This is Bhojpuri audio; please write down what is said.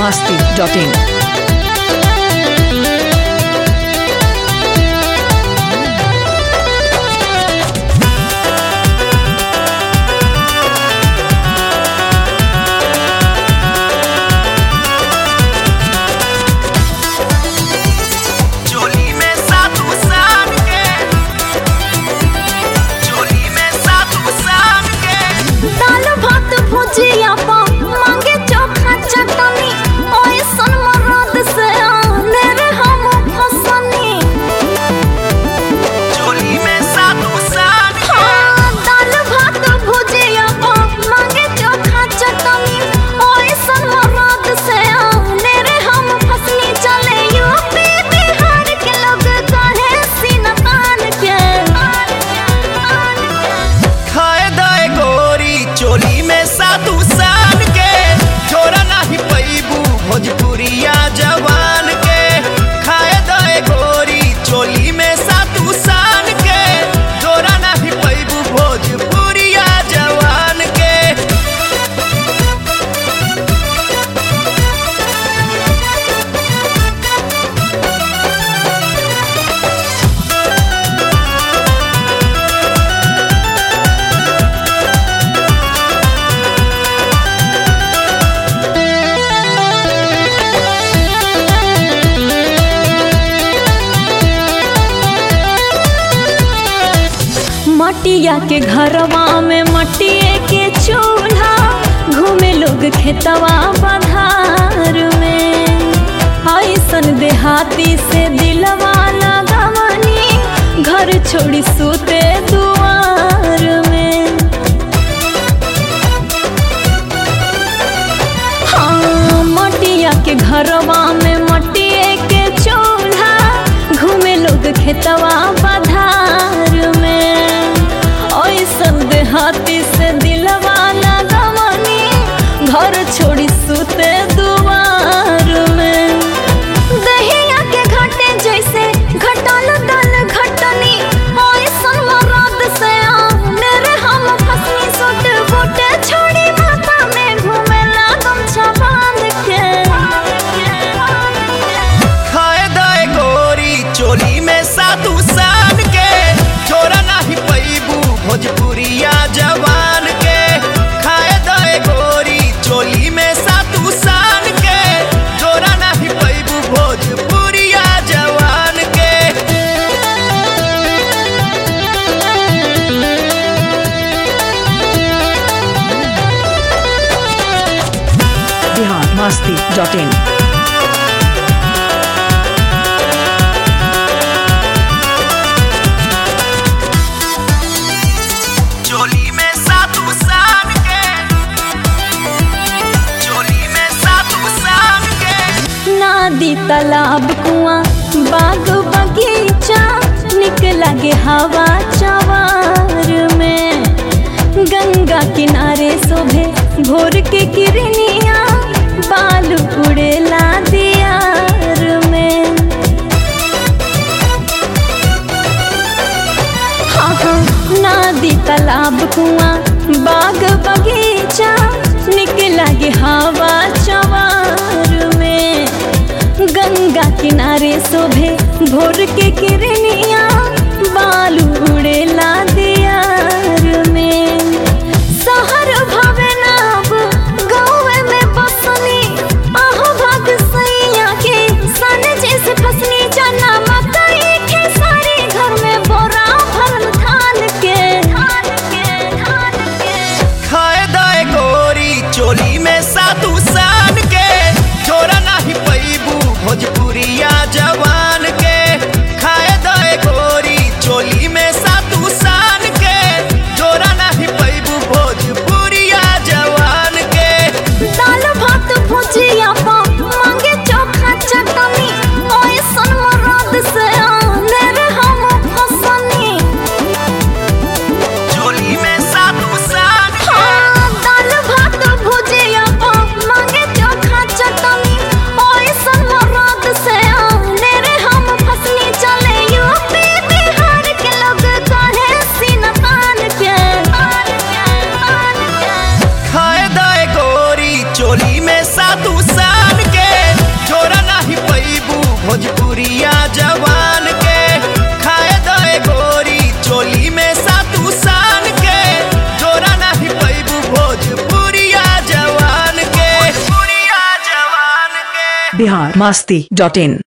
masti.in. चोली में सातु शाम के चोली में सातु शाम के दाल भात भुजिया पा मांगे चोखा चटनी ओए सन मरद से आने रे हम फसनी चोली में सातु शाम के हाँ दाल भात भुजिया पा मांगे चोखा चटनी ओए सन मरद से आने रे हम फसनी चले यूपी बिहार के लोग कहे सीना तान के खाए दाए गोरी चोली में सातु शाम के छोरा नहीं पैबू भोजपुरिया जवान के खाए दाए गोरी चोली में सातु शाम के छोरा नहीं पैबू भोजपुरिया जवान के मटिया के घरवा में मटिए के चूल्हा घूमे लोग खेतवा बधार में ऐसन देहाती से दिलवा लगवनी घर छोड़ी सूते दुआर में हाँ मटिया के घरवा में मटिए के चूल्हा घूमे लोग खेतवा बधार में ऐसन देहाती से दिलवा लगवनी घर छोड़ी सूते दुआर में दहिया के घाटे जैसे घटल दल घटनी ऐसन मरद से आने रे हम फसनी सुट बूटे छोड़ी माथा में घूमे लागम छबान के खाए दाए गोरी चोली में सातु शान के छोरा नहीं पैबू भोजपुरिया जवान के खाए दाए गोरी चोली में सातु शान के छोरा नहीं पैबू भोजपुरिया जवान के Bihar masti.in. चोली में सातु शान के चोली में सातु शान के नदी तालाब कुआं बाग बगीचा निक लगे हवा चवार में गंगा किनारे शोभे भोर के किरनिया बाल उड़ेला दियार में हाँ हाँ नदी तालाब कुआं बाग बगीचा निक लगे हवा चवार में गंगा किनारे शोभे भोर के किरनिया बालू उड़ेला दियार में शहर भवे नाब गाँव में बसनी आहो भाग सैया के सन जैसे फसनी चना मकई खेसारी घर में बोरा भरल धान के धान के धान के खाए दाए गोरी चोली में सातु शान के छोरा नहीं पैबू भोजपुरिया जवान के खाए दाए भोजपुरिया जवान के खाए दे गोरी चोली में सातू सान के जोरा नहीं पैबू भोजपुरिया जवान के भोजपुरिया जवान के बिहार मस्ती डॉट इन